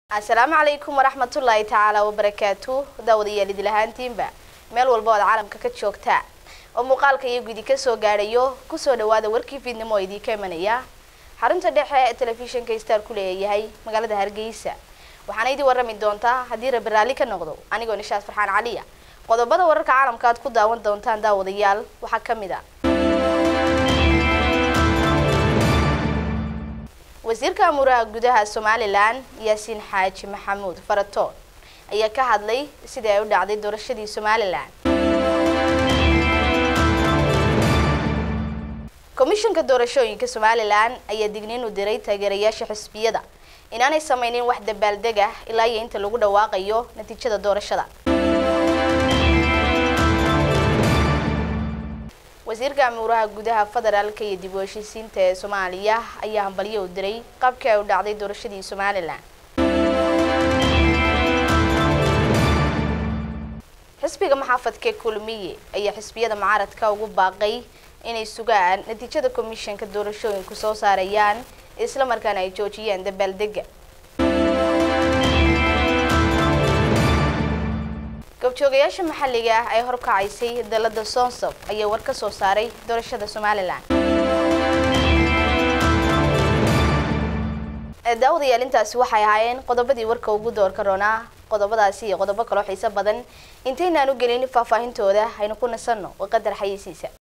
asalaamu calaykum waraxmatullaahi tacaala wabarakaatu daawadayaal idil ahaantiinba meel walba ood caalamka ka joogtaa oo muuqaalka iyo gudi kasoo gaadhayo kusoo dhawaada warkii fiidnimo oo idiinka imanaya xarunta dhexe ee telefishinka star ku leeyahay magaalada hargeysa waxaana idii warrami doontaa haddii rabbi raalli ka noqdo anigoo nishaas farxaan caliya qodobada wararka caalamka aad ku daawan doontaan daawadayaal waxaa ka mid a wasiirka amuuraha gudaha somalilan yaasiin xaaji maxamuud faratoon ayaa ka hadlay sidii ay u dhacday doorashadii somalilan komishanka doorashooyinka somalilan ayaa digniin u diray taageerayaasha xisbiyada inaanay sameynin wax dabaaldeg ah ilaa iyo inta lagu dhawaaqayo natiijada doorashada wasiirka amuuraha gudaha federaalka iyo dib u heshiisiinta ee soomaaliya ayaa hambalyo u diray qaabkii ay u dhacday doorashadii somalilan xisbiga maxaafadka kulmiye ayaa xisbiyada mucaaradka ugu baaqay inay sugaan natiijada komishanka doorashooyinku soo saarayaan isla markaana ay joojiyaan dabaaldega goobjoogayaasha maxalliga ah ee horkacaysay dalada soonsob ayaa war ka soo saaray doorashada somalilan daawadayaal intaasi waxay ahaayeen qodobadii warka ugu doorka roonaa qodobadaasi iyo qodobo kaloo xiiso badan intaynaan u gelin faahfaahintooda haynu ku nasanno qadar xayeysiisa